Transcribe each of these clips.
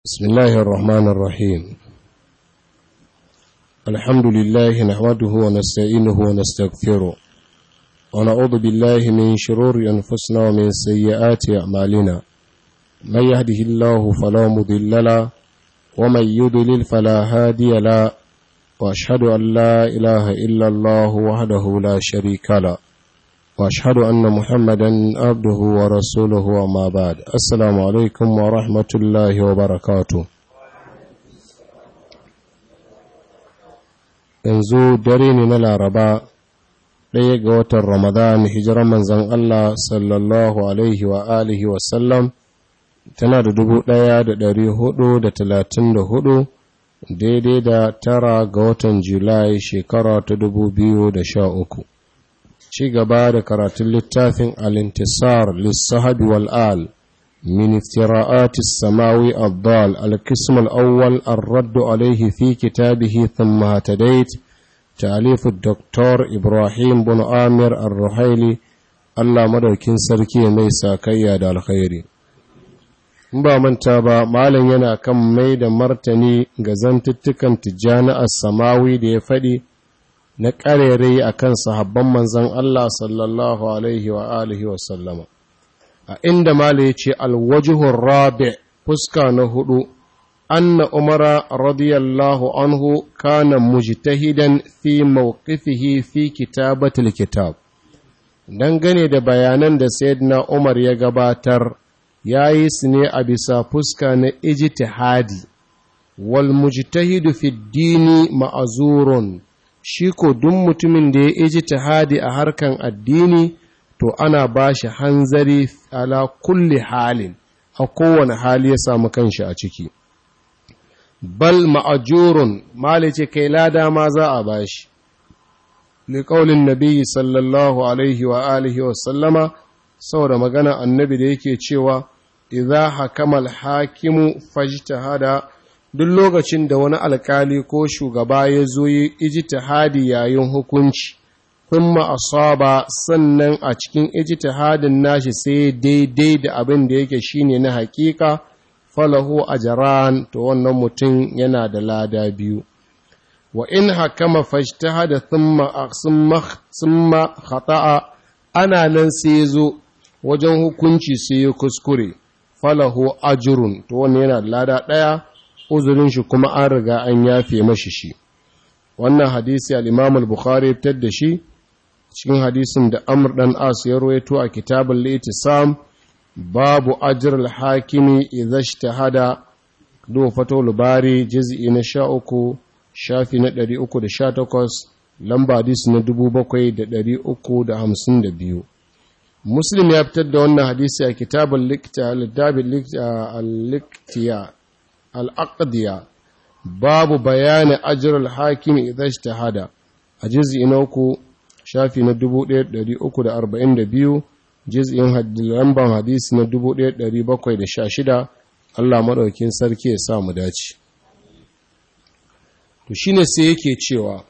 بسم الله الرحمن الرحيم الحمد لله نحمده ونستعينه ونستغفره ونعوذ بالله من شرور أنفسنا ومن سيئات أعمالنا من يهده الله فلا مضل له ومن يضلل فلا هادي له وأشهد أن لا إله إلا الله وحده لا شريك له واشهد ان محمدا عبده ورسوله وما بعد السلام عليكم ورحمه الله وبركاته yanzu dare ne na laraba ɗaya ga watan ramadan hijirar manzan Allah sallallahu alaihi wa alihi wasallam tana da dubu ɗaya da ɗari hudu da talatin da hudu daidai da tara ga watan julai shekara ta dubu biyu da sha uku ci gaba da karatun littafin al-intisar lissahabi wal'al min iftira'atis samawi abdal al-qism al-awwal ar-radd alayhi fi kitabihi thumma hatadait ta'alif dr ibrahim bin amir ar-ruhaili Allah madaukin sarki mai sakayya da alkhairi in ba manta ba malam yana kan mai da martani ga zantuttukan tijjani as-samawi da ya faɗi na ƙarere a kan sahabban manzan Allah sallallahu Alaihi wa alihi wasallama. A inda Mala ya ce alwajihun rabe fuska na hudu, anna umara radiyallahu anhu kana mujtahidan fi mawqifihi fi kitabatul kitab. Dangane da bayanan da Sayyidina Umar ya gabatar, ya yi su ne a bisa fuska na ijtihadi, wal mujtahidu fi dini ma'azurun. shi ko duk mutumin da ya iji tahadi a harkan addini to ana ba shi hanzari ala kulli halin a kowane hali ya samu kanshi a ciki bal ma'ajurun malice kai lada ma za a ba shi liƙaunin nabi sallallahu alaihi wa alihi wa sallama saboda magana annabi da yake cewa idza hakamal hakimu fajtahada duk lokacin da wani alkali ko shugaba ya zo yi ijtihadi yayin hukunci thumma asaba sannan a cikin ijtihadin nashi sai daidai da abin da yake shine na hakika falahu ajran to wannan mutum yana da lada biyu wa in hakama fajtahada thumma thumma thumma khata'a ana nan sai zo wajen hukunci sai ya kuskure falahu ajrun to wannan yana da lada daya uzurin shi kuma an riga an yafe mashi shi wannan hadisi al-Imam al-Bukhari fitar da shi cikin hadisin da Amr dan As ya rawaito a kitabul Litisam babu ajr al-hakimi idza ijtahada do fatul bari juz'i na 13 shafi na 318 lamba hadisi na 7352 Muslim ya fitar da wannan hadisi a kitabul Likta al-Liktiya al'aƙadiya babu bayani ajiyar hakim idan shi ta hada a jiz'i na uku shafi na 1342 jiz'in lamban hadisi na 1716 Allah maɗaukin sarki ya sa mu dace to shine sai yake cewa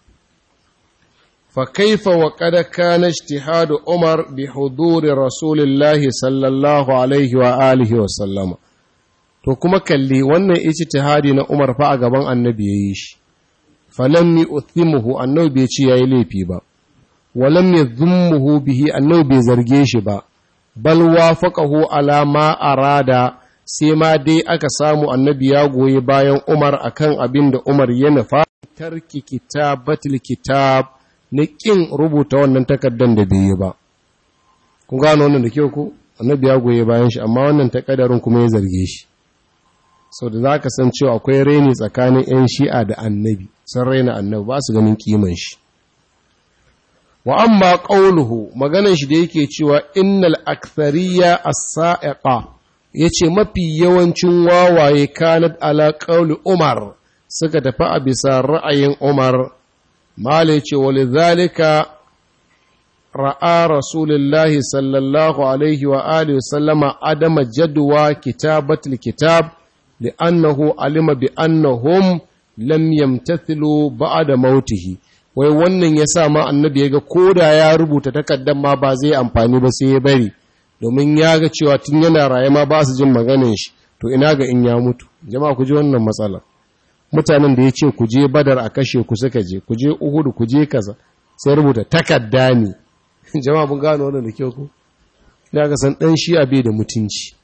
fa kaifa wa qad kana ijtihadu umar bi huduri rasulillahi sallallahu alaihi wa alihi wa sallama to kuma kalli wannan ijtihadi na Umar fa a gaban annabi yayi shi falam yu'thimuhu annabi bai ce yayi laifi ba walam yadhummuhu bihi annabi bai zarge shi ba bal wafaqahu ala ma arada sai ma dai aka samu annabi ya goyi bayan Umar akan abin da Umar ya nufa tarki kitabatul kitab na kin rubuta wannan takaddan da bai yi ba kun gano wannan da kyau ko annabi ya goyi bayan shi amma wannan takaddarin kuma ya zarge shi sau da za ka san cewa akwai reni tsakanin 'yan shi'a da annabi sun raina annabi ba su ganin kiman shi wa amma ƙauluhu maganan shi da yake cewa innal akthariya as-sa'iqa yace mafi yawancin wawaye kanat ala ƙauli umar suka tafi a bisa ra'ayin umar mala yace walidhalika ra'a rasulullahi sallallahu alaihi wa alihi sallama adama jadwa kitabatul kitab لأنه علم بأنهم لم يمتثلوا بعد موته wai wannan ya sa ma annabi ya ga koda ya rubuta takardar ma ba zai amfani ba sai ya bari domin ya ga cewa tun yana raye ma ba su jin maganin shi to ina ga in ya mutu jama'a ku ji wannan matsala mutanen da ya ce ku je badar a kashe ku suka je ku je uhudu ku je kaza sai rubuta takarda ne jama'a mun gano wannan da kyau ku da ga san dan shi'a bai da mutunci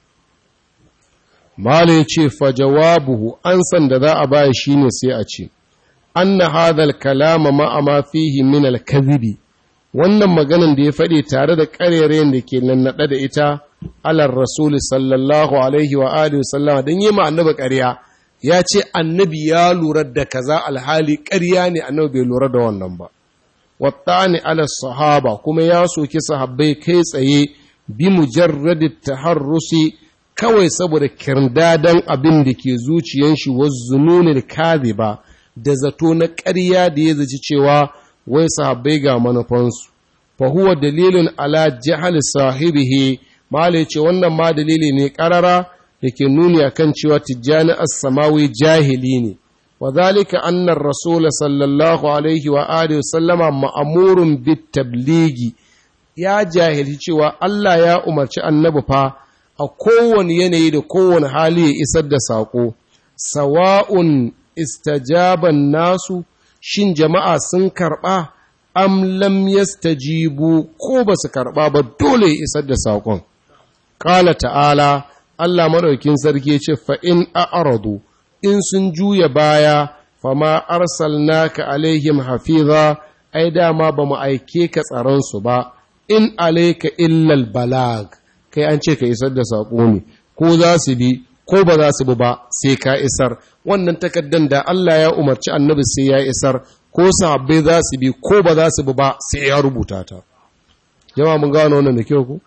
mala ya ce fa jawabuhu an san da za a baya shine sai a ce anna hadha kalama ma ma fihi min al-kadhibi wannan maganan da ya faɗi tare da ƙarerayen da ke nannaɗe da ita alar rasul sallallahu alaihi wa alihi sallama don yi ma annabi ƙarya ya ce annabi ya lura da kaza alhali ƙarya ne annabi bai lura da wannan ba wattani ala sahaba kuma ya soki sahabbai kai tsaye bi mujarradi taharrusi kawai saboda kirdadan abin da ke zuciyan shi wa zununil kadhiba da zato na ƙarya da ya zaci cewa wai sahabbai ga manufansu fa huwa dalilun ala jahal sahibihi malai ce wannan ma dalili ne karara da ke nuni akan cewa tijjani as-samawi jahili ne wa zalika anna rasul sallallahu alaihi wa alihi sallama ma'murun bit tabligi ya jahili cewa Allah ya umarci annabi fa a kowane yanayi da kowane hali ya isar da saƙo sawa'un istajaban nasu shin jama'a sun karɓa am lam yastajibu ko ba su karɓa ba dole ya isar da saƙon ƙala ta'ala Allah maɗaukin sarki ce fa in a'radu in sun juya baya fama arsalnaka alaihim hafiza ai dama ba mu aike ka tsaron su ba in alaika illal balag kai an ce ka isar da saƙo ne ko za su bi ko ba za su bi ba sai ka isar wannan takaddan da Allah ya umarci annabi sai ya isar ko sahabbai za su bi ko ba za su bi ba sai ya rubuta ta jama mun gano wannan da kyau ku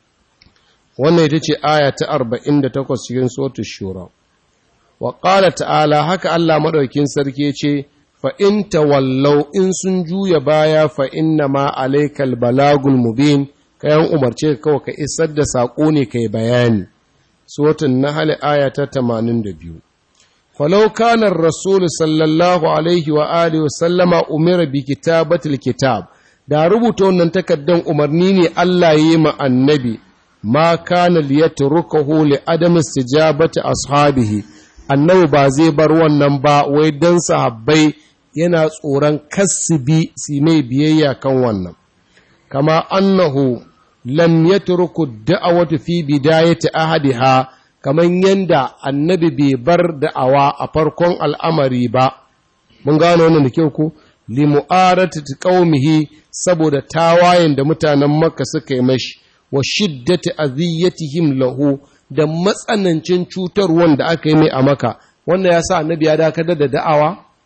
wannan ita ce aya ta 48 cikin suratul shura wa qala ta'ala haka Allah madaukin sarki ce fa in tawallau in sun juya baya fa inna ma alaykal balagul mubin kayan umarce ka kawai ka isar da sako ne kai bayani suratul nahl aya ta 82 falau kana ar-rasul sallallahu alaihi wa alihi sallama umira bi kitabatil kitab da rubuta wannan takaddan umarni ne Allah yi ma annabi ma kana liyatrukahu li adam istijabati ashabihi annabi ba zai bar wannan ba wai dan sahabbai yana tsoron kasbi su mai biyayya kan wannan kama annahu lam yatruku da'awatu fi bidayati ahadiha kaman yanda annabi bai bar da'awa a farkon al'amari ba mun gano wannan da kyau ko li mu'aratati qaumihi saboda tawayen da mutanen makka suka yi mashi wa shiddati aziyatihim lahu da matsanancin cutarwan da aka yi mai a maka wannan ya sa annabi ya dakatar da da'awa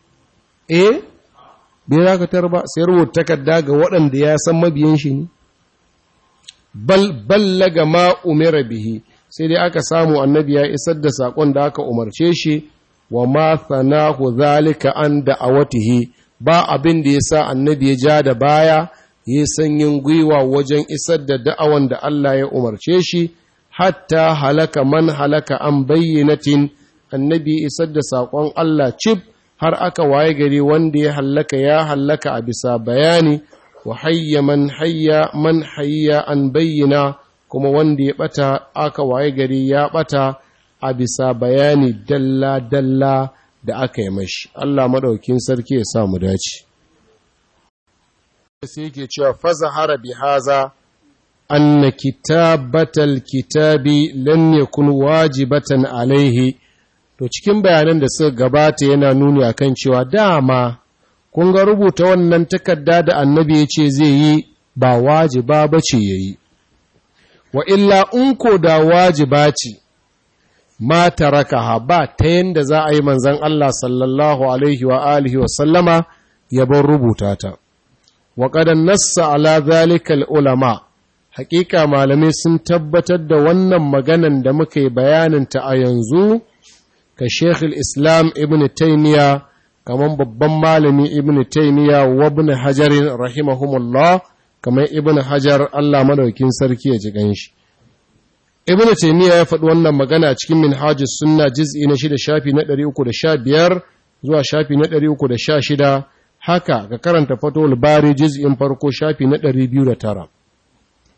eh bai dakatar ba sai rubuta takarda ga waɗanda ya san mabiyan shi ne bal ballaga ma umira bihi sai dai aka samu annabi ya isar da sakon da aka umarce shi wa ma thanahu zalika an da'awatihi ba abin da yasa annabi ya ja da baya yi sanyin gwiwa wajen isar da da'awan da Allah ya umarce shi hatta halaka man halaka an bayyanatin annabi isar da saƙon Allah cib har aka waye gari wanda ya hallaka ya hallaka a bisa bayani wa hayya man hayya man hayya an bayyana kuma wanda ya bata aka waye gari ya bata a bisa bayani dalla dalla da aka yi mashi Allah madaukin sarki ya sa mu dace sai yake cewa fazahara bi haza anna kitabatal kitabi lam yakun wajibatan alaihi to cikin bayanan da suka gabata yana nuni akan cewa dama kun ga rubuta wannan takarda da annabi ya ce zai yi ba wajiba bace yayi wa illa in ko da wajiba ce ma tarakaha ba ta yanda za a yi manzon Allah sallallahu alaihi wa alihi wa sallama ya bar rubuta ta وقد نص على ذلك العلماء حقيقة malamai sun tabbatar da wannan maganan da muka yi bayaninta a yanzu ka Sheikh islam Ibn Taymiya kaman babban malami Ibn Taymiya wa Ibn Hajar rahimahumullah kaman Ibn Hajar Allah madaukin sarki ya ji ganshi Ibn Taymiya ya faɗi wannan magana cikin Minhajus Sunna juz'i na 6 shafi na 315 zuwa shafi na 316 haka ka karanta fatowar bari jiz'in farko shafi na 209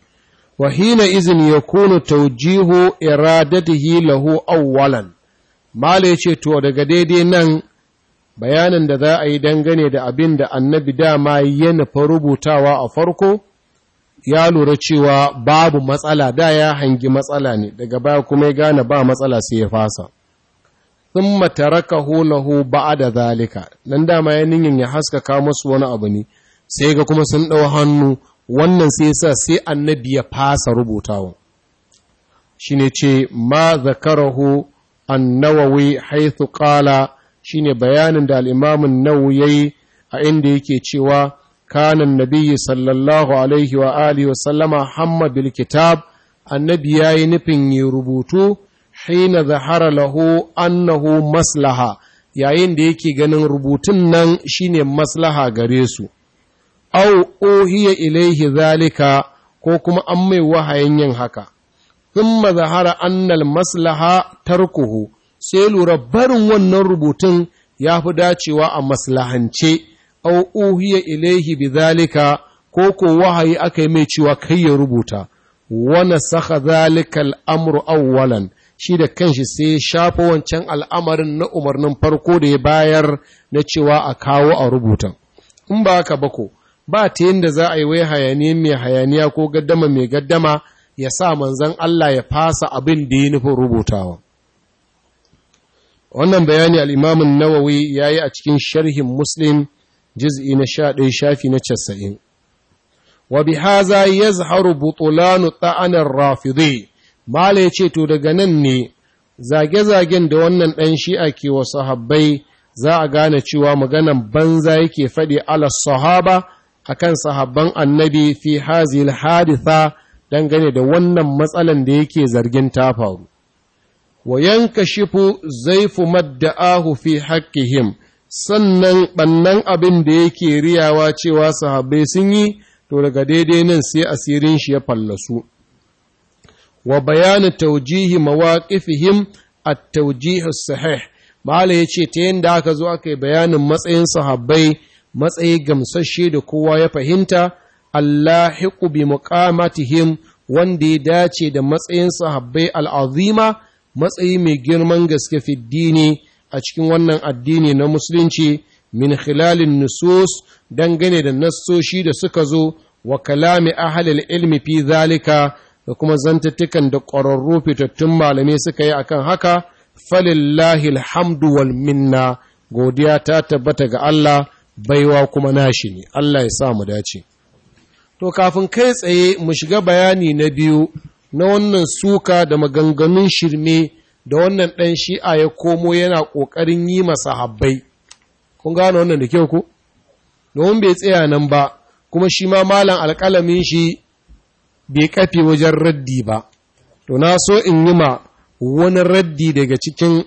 wa hina izin ya kunu taujihu iradatihi lahu awwalan mala ce to daga daidai nan bayanin da za a yi dangane da abin da annabi dama ya nufa rubutawa a farko ya lura cewa babu matsala da ya hangi matsala ne daga baya kuma ya gane ba matsala sai ya fasa sun mataraka lahu da zalika nan dama ya niyin ya haskaka musu wani abu ne sai ga kuma sun ɗau hannu wannan sai sa sai annabi ya fasa rubutawa shi ne ce ma zakarahu annawawi haithu qala shine bayanin da al'imamun nawu ya yi a inda yake cewa kanan nabiyyi sallallahu alaihi wa alihi wasallama hamma bil kitab annabi ya yi nufin yi rubutu hina zahara lahu annahu maslaha yayin da yake ganin rubutun nan shine maslaha gare su au ohiya ilaihi zalika ko kuma an mai wahayin yin haka thumma zahara annal maslaha tarkuhu sai lura barin wannan rubutun ya fi dacewa a maslahance, au uhiya ilaihi bizalika ko ko wahayi aka yi mai cewa kai ya rubuta, wana saka zalika al'amuru awwalan shi da kanshi sai shafa wancan al'amarin na umarnin farko da ya bayar na cewa a kawo a rubutan. In ba haka bako, ba ta yadda za a yi wai hayaniya mai hayaniya ko gaddama mai gaddama ya sa manzan Allah ya fasa abin da ya nufin rubutawa. wannan bayani al'imamun nawawi ya yi a cikin sharhin muslim jiz'i na sha ɗaya shafi na casa'in wa bi haza ya zaharu butulanu ta'anar rafidai mala ya ce to daga nan ne zage-zagen da wannan ɗan shi'a ke wa sahabbai za a gane cewa maganan banza yake faɗi ala sahaba akan sahabban annabi fi hazil haditha dangane da wannan matsalan da yake zargin ta faru wa yankashifu zaifu madda'ahu fi haqqihim sannan bannan abin da yake riyawa cewa sahabbai sun yi to daga daidai nan sai asirin shi ya fallasu wa bayanu tawjihi mawaqifihim at-tawjih as-sahih mala yace ta yanda aka zo aka yi bayanin matsayin sahabbai matsayi gamsashe da kowa ya fahimta allahiqu bi muqamatihim wanda ya dace da matsayin sahabbai al'azima matsayi mai girman gaske fiddini a cikin wannan addini na musulunci min khilalin nusus dangane da nassoshi da suka zo wa kalami ahalil ilmi fi zalika da kuma zantattukan da ƙwararru fitattun malamai suka yi akan haka falillahi alhamdu wal minna godiya ta tabbata ga Allah baiwa kuma nashi ne Allah ya sa mu dace to kafin kai tsaye mu shiga bayani na biyu na wannan suka da maganganun shirme da wannan ɗan shi'a ya komo yana ƙoƙarin yi masa habbai. Kun gano wannan da kyau ku? Domin bai tsaya nan ba, kuma shi ma malam alƙalamin shi bai kafe wajen raddi ba. To na so in yi ma wani raddi daga cikin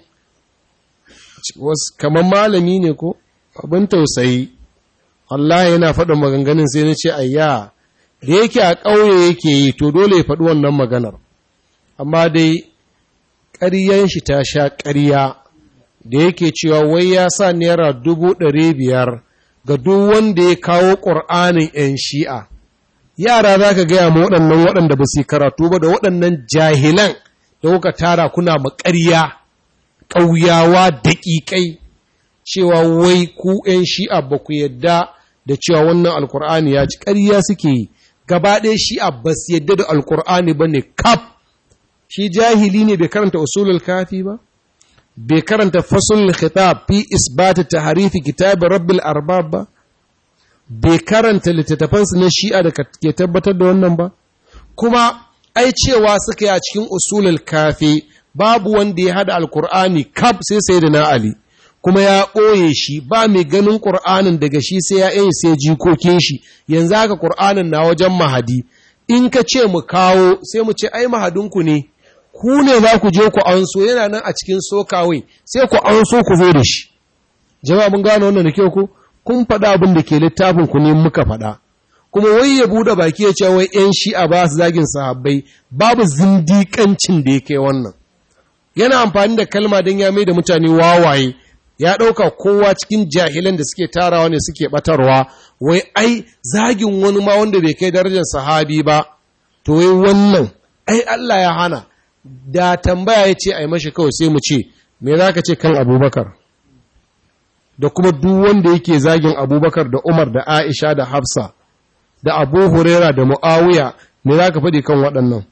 kamar malami ne ko? Abin tausayi. Allah yana faɗin maganganun sai na ce, ayya, da yake a ƙauye yake yi to dole ya faɗi wannan maganar amma dai ƙaryan shi ta sha ƙarya da yake cewa wai ya sa naira dubu ɗari biyar ga duk wanda ya kawo ƙur'anin 'yan shi'a yara za ka gaya ma waɗannan waɗanda ba su karatu ba da waɗannan jahilan da kuka tara kuna maƙarya ƙauyawa daƙiƙai cewa wai ku 'yan shi'a ba ku yadda da cewa wannan alkur'ani ya ci ƙarya suke yi gaba ɗaya shi abbas yadda da alkur'ani ba ne kaf shi jahili ne bai karanta usulul kafi ba bai karanta fasul khitab fi isbata tahrifi kitab rabbil arbab ba bai karanta littattafansu na shi'a da ke tabbatar da wannan ba kuma ai cewa suka yi a cikin usulul kafi babu wanda ya hada alkur'ani kaf sai sai da na ali kuma ya ɓoye shi ba mai ganin ƙur'anin daga shi sai ya yi sai jikokin shi yanzu haka ƙur'anin na wajen mahadi in ka ce mu kawo sai mu ce ai mahadinku ne ku ne za ku je ku anso yana nan a cikin sokawai sai ku anso ku zo da shi jama'a mun gano wannan da kyau ku kun faɗa abin da ke littafin ku ne muka faɗa kuma wai ya buɗe baki ya ce wai ƴan shi'a ba su zagin sahabbai babu zindiƙancin da ya kai wannan yana amfani da kalma don ya mai da mutane wawaye ya ɗauka kowa cikin jahilan da suke tarawa ne suke ɓatarwa, wai ai zagin wani ma wanda bai kai darajar sahabi ba, to wai wannan, ai Allah ya hana, da tambaya ya ce a yi mashi kawai sai mu ce, me za ka ce kan abubakar da kuma duk wanda yake zagin abubakar da umar da aisha da hafsa da abu huraira da mu'awiya me za ka faɗi kan waɗannan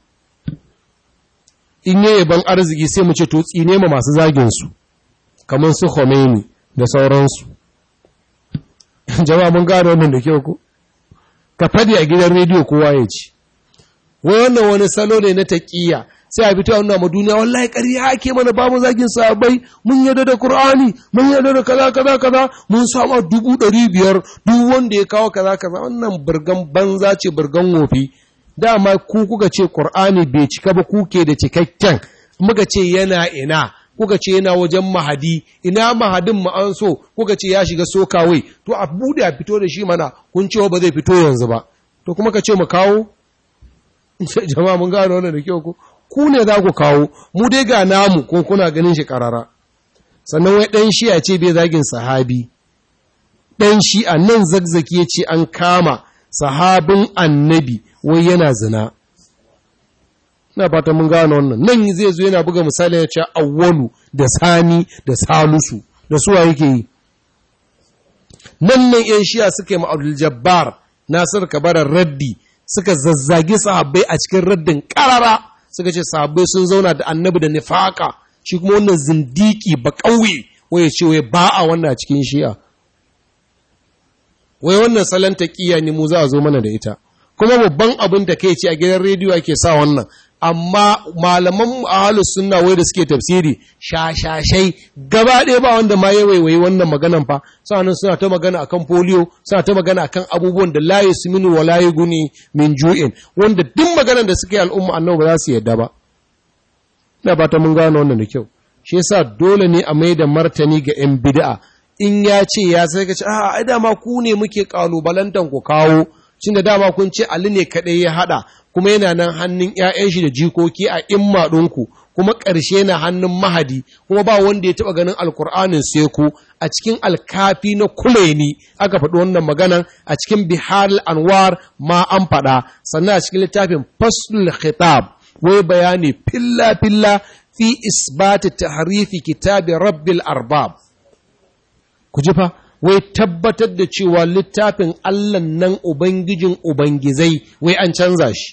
in yi ban arziki sai mu ce to tsine ma masu zaginsu kamar su Khomeini da sauransu jama'a mun gano wannan da kyau ko ka faɗi a gidan rediyo kowa ya ci wai wannan wani salo ne na taƙiyya sai a fito a nuna ma duniya wallahi ƙarya ake mana ba mu zagin sahabbai mun yarda da Qur'ani mun yarda da kaza kaza kaza mun samu dubu ɗari biyar duk wanda ya kawo kaza kaza wannan burgan banza ce burgan wofi dama ku kuka ce Qur'ani bai cika ba kuke da cikakken muka ce yana ina kuka ce yana wajen mahadi ina mahadin mu an so kuka ce ya shiga sokawai to a bude a fito da shi mana kun ce ba zai fito yanzu ba to kuma ka ce mu kawo jama'a mun gano wannan da kyau ko ku ne za ku kawo mu dai ga namu ko kuna ganin shi karara sannan wai ɗan shi'a ce bai zagin sahabi ɗan shi'a nan zagzaki ya ce an kama sahabin annabi wai yana zina ina fata mun gano wannan nan zai zo yana buga misali ya ce awwalu da sani da salusu da suwa yake yi nan nan yan shi'a suka yi ma'abdul jabbar nasir kabarar raddi suka zazzagi sahabbai a cikin raddin karara suka ce sahabbai sun zauna da annabi da nifaka shi kuma wannan zindiki ba ƙauye waye ce wai ba a wannan cikin shi'a wai wannan salon taƙiya ne mu za a zo mana da ita kuma babban abin da kai ce a gidan rediyo ake sa wannan amma malaman ahalus sunna wai da suke tafsiri shashashai gaba ɗaya ba wanda ma ya waiwayi wannan maganan fa sa'annan suna ta magana akan polio suna ta magana akan abubuwan da la yasminu wa la yughni min ju'in wanda duk maganan da suke al'umma annabi ba za su yadda ba ina ba ta mun gano wannan da kyau shi yasa dole ne a mai da martani ga yan bid'a in ya ce ya sai ka ce a ai dama ku ne muke kalubalantan ku kawo cin da dama kun ce Ali ne kaɗai ya haɗa kuma yana nan hannun ‘ya'yan shi da jikoki a imma ɗinku kuma ƙarshe na hannun mahadi kuma ba wanda ya taɓa ganin alkur'anin sai ku a cikin alkafi na kulaini aka faɗi wannan maganan a cikin bihar anwar ma an faɗa sannan a cikin littafin faslul khitab wai bayani filla-filla fi isbati tahrifi kitabi rabbil arbab ku ji fa wai tabbatar da cewa littafin Allah nan Ubangijin Ubangizai wai an canza shi.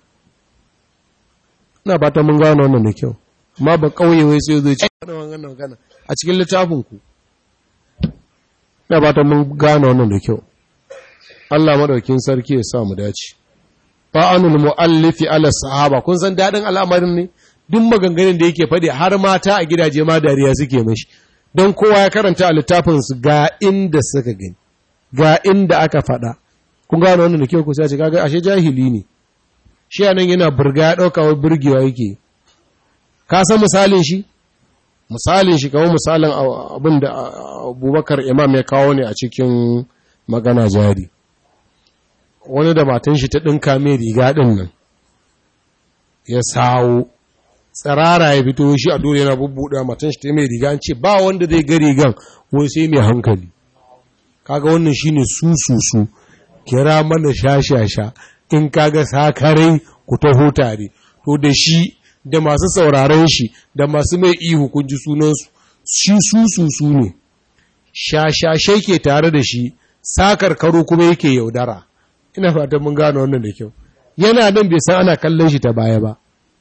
Ina ba ta mun gano wannan da kyau, ma ba ƙauye wai sai zai ce a cikin littafinku. Ina ba ta mun gano wannan da kyau. Allah maɗaukin sarki ya sa mu dace. Fa'anul mu'allifi ala sahaba, kun san daɗin al'amarin ne? Duk maganganun da yake faɗi har mata a gidaje ma dariya suke mashi. don kowa ya karanta a littafinsu ga inda suka gani ga inda aka faɗa kun gano wannan da kyau ku sai ce kaga ashe jahili ne shi nan yana burga ya ɗauka wai burgewa yake ka san misalin shi misalin shi kawo misalin abin da abubakar imam ya kawo ne a cikin magana jari wani da matan shi ta ɗinka mai riga ɗin nan ya sawo tsirara ya fito shi a dole yana bubbuɗa matan shi ta mai riga an ce ba wanda zai ga rigan wai sai mai hankali kaga wannan shine su su su kira mana shashasha in kaga sakarai ku taho tare to da shi da masu sauraron shi da masu mai ihu kun ji sunansu shi su su su ne shashashai ke tare da shi sakar karo kuma yake yaudara ina fatan mun gano wannan da kyau yana nan bai san ana kallon shi ta baya ba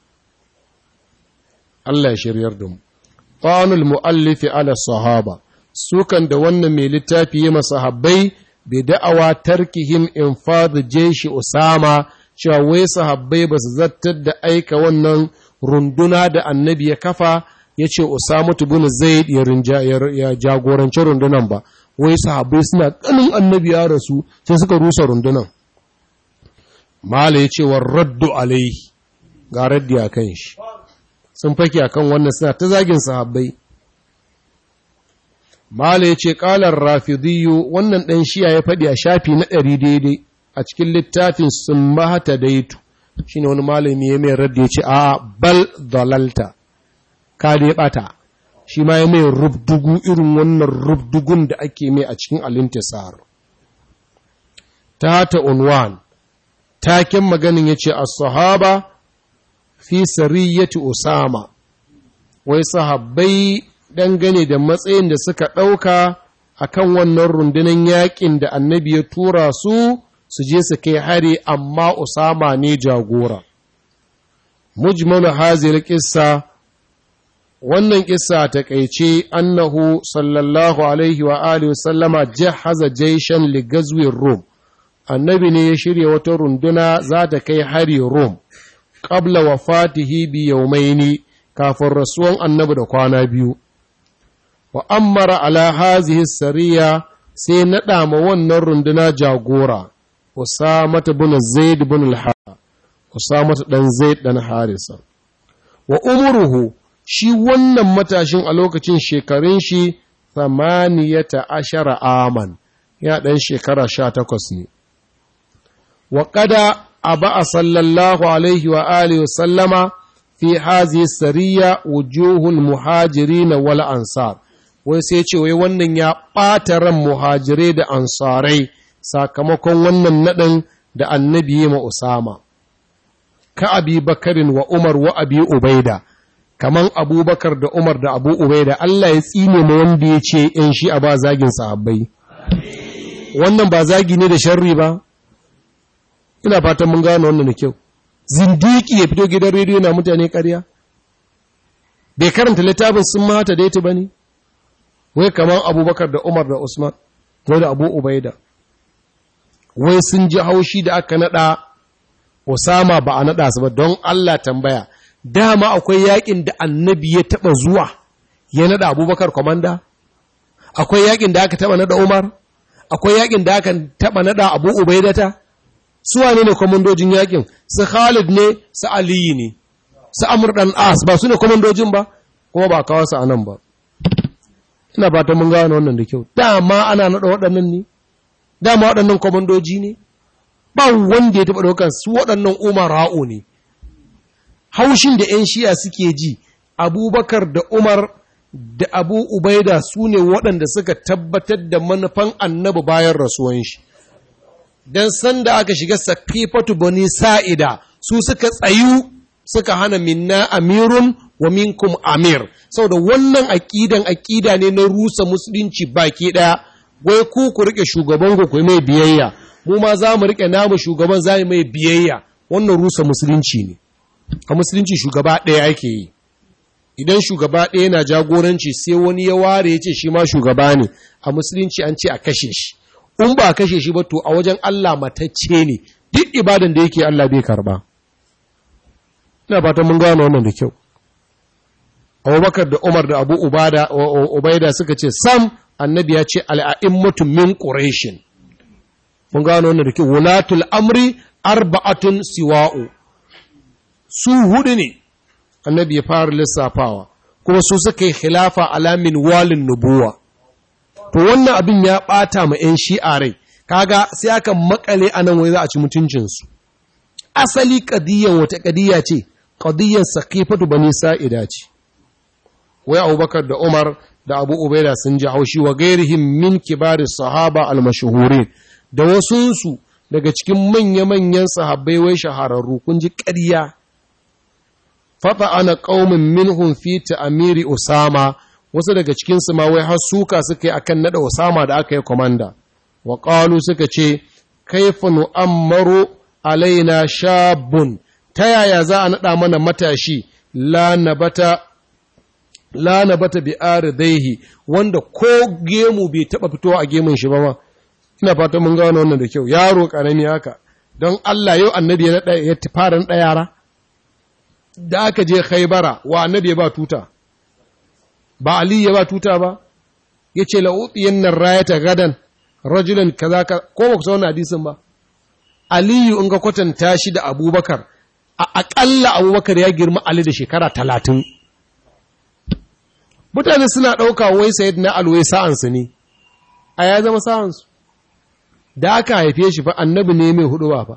Allah ya shiryar da mu. Ƙanul mu'allifi ala sahaba, sukan da wannan mai littafi yi masahabbai bai da'awa tarkihim in fadu jeshi Usama, cewa wai sahabbai ba su zartar da aika wannan runduna da annabi ya kafa ya ce Usama tubun Zaid ya jagoranci rundunan ba, wai sahabbai suna ƙanin annabi ya rasu sai suka rusa rundunan. Mala ya ce wa raddu alaihi, ga raddi a kan shi. sun fake a kan wannan suna ta zagin sahabbai. Mala ya ce, ƙalar rafidiyu wannan ɗan shiya ya faɗi a shafi na ɗari daidai a cikin littafin sun mahata daitu, shi ne wani malami ya mai radda ya ce, a bal dalalta, ka dai ɓata, shi ma ya mai rubdugu irin wannan rubdugun da ake mai a cikin alintisar. Ta ta unwan, taken maganin ya ce, as-sahaba fi sariyati Usama, wai sahabbai dangane da matsayin da suka ɗauka a kan wannan rundunar yaƙin da annabi ya tura su su je su kai hari amma Usama ne jagora. Mujmalu hazir kissa wannan kissa ta kaice annahu sallallahu alaihi wa alihi wa sallama jahaza jaishan li gazwin Rum. Annabi ne ya shirya wata runduna za ta kai hari Rum. Qabla wafatihi bi yawmaini kafin rasuwan annabi da kwana biyu. Wa ammara ala hazihi sariya sai naɗa ma wannan runduna jagora. Usamata bin Zaid bin al Usamata dan Zaid dan Harisa. Wa umruhu shi wannan matashin a lokacin shekarun shi samaniyata ashara aman ya ɗan shekara sha takwas ne. Wa ƙada a ba'a sallallahu alaihi wa alihi wa sallama fi hazi sariya wujuhul muhajiri na wal ansar. Wai sai ce wai wannan ya ɓata ran muhajirai da ansarai sakamakon wannan naɗin da annabi ma Usama. Ka abi bakarin wa Umar wa abi Ubaida. kaman abubakar da umar da abu ubaida Allah ya tsine ma wanda ya ce ‘yan shi a ba zagin sahabbai wannan ba zagi ne da sharri ba ina fatan mun gano wannan da kyau zindiki ya fito gidan rediyo na mutane karya bai karanta littafin sun mata daita ba ne wai kaman abubakar da umar da usman ko da abu ubaida wai sun ji haushi da aka nada Osama ba a nada su ba don Allah tambaya dama akwai yakin da annabi ya taba zuwa ya nada abubakar komanda akwai yakin da aka taba nada umar akwai yakin da aka taba nada abu ubaidata su wane ne komandojin yakin su khalid ne su aliyu ne su amur dan as ba su ne komandojin ba kuma ba kawo su anan ba ina fatan mun gano wannan da kyau dama ana nada waɗannan ne dama waɗannan komandoji ne ba wanda ya taba ɗaukar su waɗannan umara'u ne haushin da 'yan shi'a suke ji abubakar da umar da abu ubaida su ne waɗanda suka tabbatar da manufan annabi bayan rasuwan shi don sanda aka shiga sakifatu bani sa'ida su suka tsayu suka hana minna amirun wa minkum amir saboda wannan aƙidan aƙida ne na rusa musulunci baki ɗaya wai ku ku riƙe shugaban ku mai biyayya mu ma za mu riƙe namu shugaban za mu mai biyayya wannan rusa musulunci ne a musulunci shugaba ɗaya ake yi idan shugaba ɗaya na jagoranci sai wani ya ware ya ce shi ma shugaba ne a musulunci an ce a kashe shi in ba a kashe shi ba to a wajen Allah matacce ne duk ibadan da yake Allah bai karba ina fatan mun gano wannan da kyau Abubakar da Umar da Abu Ubada Ubaida suka ce sam annabi ya ce al'a'immatu min quraishin mun gano wannan da kyau wulatul amri arba'atun siwa'u su hudu ne annabi ya fara lissafawa kuma su suka yi khilafa alamin walin nubuwa to wannan abin ya bata ma 'yan shi'a rai kaga sai aka makale a nan wai za a ci mutuncinsu asali kadiyan wata kadiya ce kadiyan sakifatu bani sa'ida ce wai abubakar da umar da abu ubaida sun ji haushi wa gairihim min kibari sahaba almashhurin da wasunsu daga cikin manya-manyan sahabbai wai shahararru kun ji ƙarya fata ana ƙaumin minhum fi ta'amiri Usama wasu daga cikin su ma wai har suka suka yi akan nada Usama da aka yi komanda wa qalu suka ce kaifa nu'ammaru alaina shabun ta yaya za a nada mana matashi la nabata la nabata bi aridaihi wanda ko gemu bai taba fitowa a gemun shi ba ma ina fata mun gano wannan da kyau yaro karami haka don Allah yau annabi ya nada ya fara nada yara da aka je khaibara wa annabi ya ba tuta ba ali ya ba tuta ba ya ce la'uɗiyan nan rayata gadan rajulan kaza ka ko ba ku san hadisin ba aliyu in ga kwatanta shi da abubakar a aƙalla abubakar ya girma ali da shekara talatin mutane suna ɗauka wai sayid na alwai sa'ansu ne a ya zama sa'ansu da aka haife shi fa annabi ne mai hudu ba fa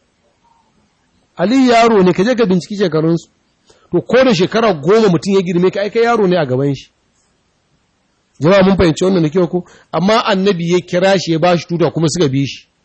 Ali yaro ne, ka je ka binciki shekarunsu, to ko da shekara goma mutum ya girme ka aika yaro ne a gaban shi. Jama'a mun fahimci wannan da kyau ko, amma annabi ya kira shi ya ba shi tuta kuma suka bi shi.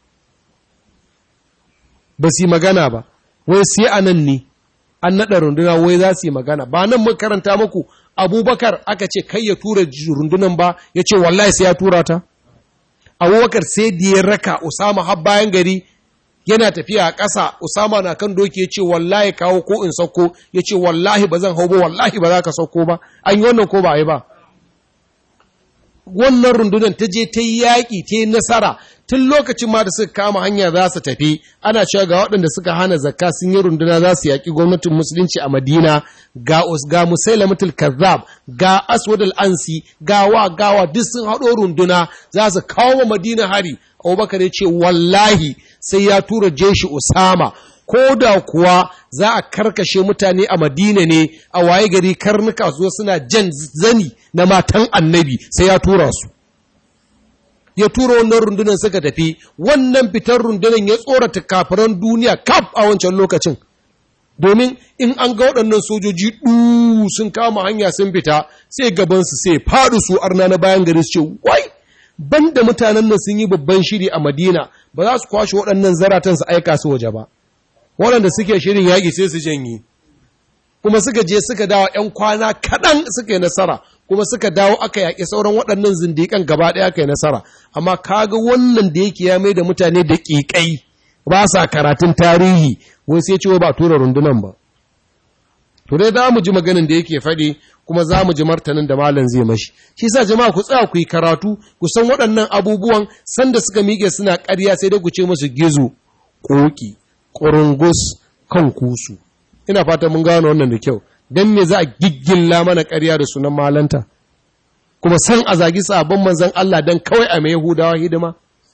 Ba su yi magana ba, wai sai a nan ne, an naɗa runduna wai za su yi magana, ba nan mun karanta muku abubakar aka ce kai ya tura rundunan ba ya ce wallahi sai ya tura ta abubakar sai da ya raka usama har bayan gari yana tafiya a ƙasa usama na kan doki ya ce wallahi kawo ko in sauko ya ce wallahi ba zan hau ba wallahi ba za ka sauko ba an yi wannan ko ba a yi ba wannan rundunar ta je ta yi yaƙi ta yi nasara tun lokacin ma da suka kama hanya za su tafi ana cewa ga waɗanda suka hana zakka sun yi runduna za su yaƙi gwamnatin musulunci a madina ga ga musailamatul kazzab ga aswad al-ansi gawa gawa duk sun haɗo runduna za su kawo wa madina hari abubakar ya ce wallahi sai ya tura jeshi usama ko da kuwa za a karkashe mutane a madina ne a waye gari karnuka su suna jan zani na matan annabi sai ya tura su ya tura wannan rundunar suka tafi wannan fitar rundunar ya tsorata kafiran duniya kaf a wancan lokacin domin in an ga waɗannan sojoji ɗu sun kama hanya sun fita sai gabansu sai faɗi su arna na bayan gari su ce wai banda mutanen nan sun yi babban shiri a madina ba za su kwashe waɗannan zaratan su aika su waje ba waɗanda suke shirin yaƙi sai su janye kuma suka je suka dawo ‘yan kwana kaɗan suka yi nasara kuma suka dawo aka yaƙi sauran waɗannan zindiƙan gaba ɗaya aka yi nasara amma kaga wannan da yake ya mai da mutane da ƙiƙai ba sa karatun tarihi wai sai cewa ba tura rundunan ba to dai za mu ji maganin da yake faɗi kuma za mu ji martanin da malam zai mashi shi sa jama'a ku tsaya ku yi karatu ku san waɗannan abubuwan sanda suka miƙe suna ƙarya sai dai ku ce musu gizo ƙoƙi ƙurungus kan kusu ina fata mun gano wannan da kyau don me za a giggilla mana ƙarya da sunan malanta kuma san a zagi sabon manzan Allah don kawai a mai Yahudawa hidima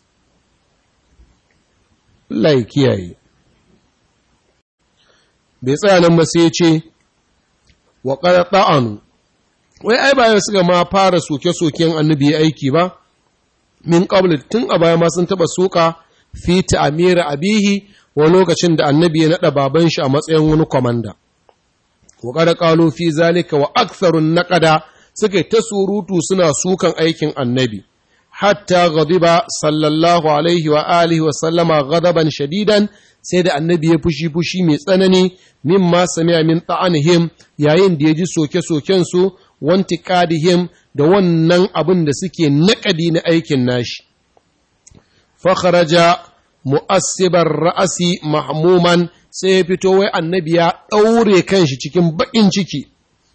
Allah ya kiyaye bai tsaya nan ba sai ya ce wa qad ta'anu wai ai bayan suka ma fara soke-soken annabi aiki ba min qabl tun a baya ma sun taba soka fi ta'mir abihi wa lokacin da annabi ya naɗa baban shi a matsayin wani kwamanda. Wa kada ƙalo fi zalika wa aksarun naƙada suka ta surutu suna sukan aikin annabi. Hatta ghadiba sallallahu alaihi wa alihi wa sallama ghadaban shadidan sai da annabi ya fushi fushi mai tsanani mimma sami'a min ta'anihim yayin da ya ji soke-soken su wanti qadihim da wannan abin da suke naƙadi na aikin nashi. Fakharaja mu'assibar ra'asi mahmuman sai ya fito wai annabi ya ɗaure kanshi cikin baƙin ciki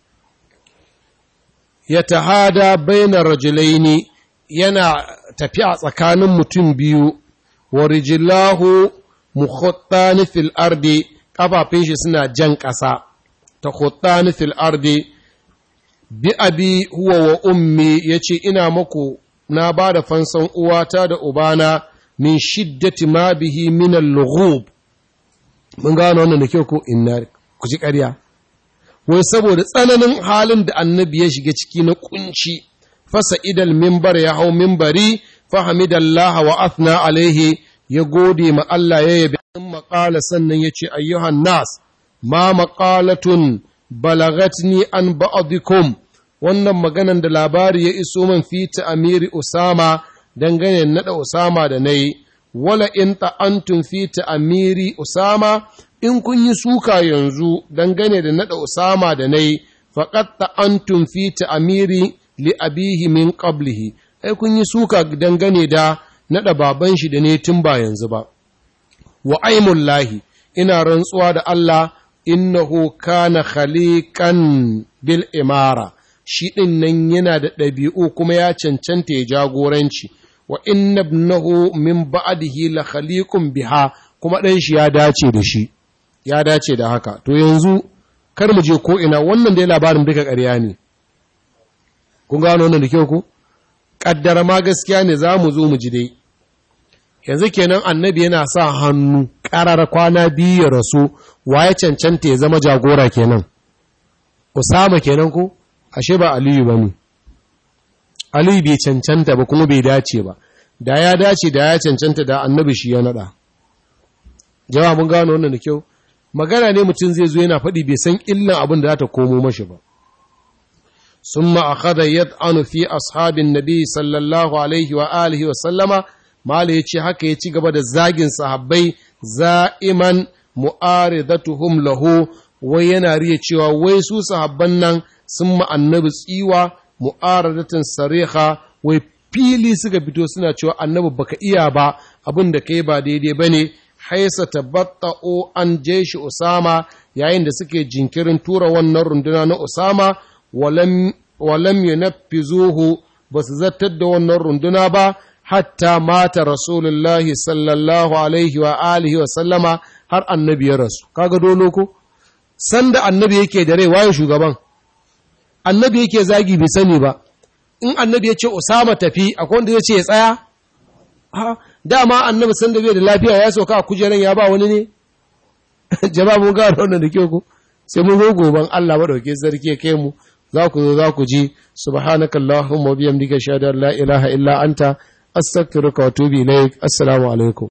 ya tahada bainar rajulaini yana tafiya tsakanin mutum biyu wa rijilahu mukhattani fil ardi kafafin shi suna jan ƙasa ta khattani fil ardi bi abi huwa wa ummi yace ina maku na ba da fansan uwata da ubana min shiddati ma bihi min al-lughub mun gano wannan da kyau ko inna ku ji ƙarya wai saboda tsananin halin da annabi ya shiga ciki na kunci fasa idal mimbar ya hau mimbari fahamidallah wa athna alaihi ya gode ma Allah ya yabi in maƙala sannan ya ce ayyuhan nas ma maƙalatun balagatni an ba'dikum wannan maganan da labari ya iso man fi amiri usama dangane naɗa Usama da na yi, wala in ta'antun fi amiri Usama, in kun yi suka yanzu dangane da naɗa Usama da na yi, faƙat ta'antun fi amiri li abihi min qablihi ai kun yi suka dangane da naɗa baban shi da ne tun ba yanzu ba. Wa aimullahi, ina rantsuwa da Allah, innahu kana khaliqan bil imara. shi ɗin nan yana da ɗabi'u kuma ya cancanta ya jagoranci, wa inna ibnahu min ba'dihi la khaliqun biha kuma ɗan shi ya dace da shi, ya dace da haka. To yanzu, kar mu je ko ina wannan dai labarin duka ƙarya ne. Kun gano wannan da kyau ku? Ƙaddara ma gaskiya ne za mu zo mu ji dai. Yanzu kenan annabi yana sa hannu ƙarar kwana biyu ya rasu, wa ya cancanta ya zama jagora kenan. Usama kenan ko? ashe ba Aliyu ba ne, Aliyu bai cancanta ba kuma bai dace ba, da ya dace da ya cancanta da annabi shi ya naɗa. Jawa mun gano wannan da kyau, magana ne mutum zai zo yana faɗi bai san illan abin da za ta komo mashi ba. Sun ma'akada yad'anu fi ashabin nabi sallallahu alaihi wa alihi wa sallama, Mala ya ce haka ya ci gaba da zagin sahabbai za'iman mu'aridatuhum lahu wai yana riya cewa wai su sahabban nan sun ma annabi tsiwa mu'aradatin sariha wai fili suka fito suna cewa annabi baka iya ba abin da kai ba daidai bane haisa tabatta'u an jeshi usama yayin da suke jinkirin tura wannan runduna na usama walam walam yunaffizuhu basu zartar da wannan runduna ba hatta mata rasulullahi sallallahu alaihi wa alihi wa sallama har annabi ya rasu kaga dolo ko sanda annabi yake da rai waye shugaban annabi yake zagi bai sani ba in annabi ya ce usama tafi akwai wanda ya ce ya tsaya ha dama annabi sanda bai da lafiya ya sauka a kujeran ya ba wani ne jama'a mun ga wannan da kyau ko sai mun zo goban Allah madauke sarki ya kai mu za ku zo za ku ji subhanakallahumma wa bihamdika shahada la ilaha illa anta astaghfiruka wa atubu ilaik assalamu alaikum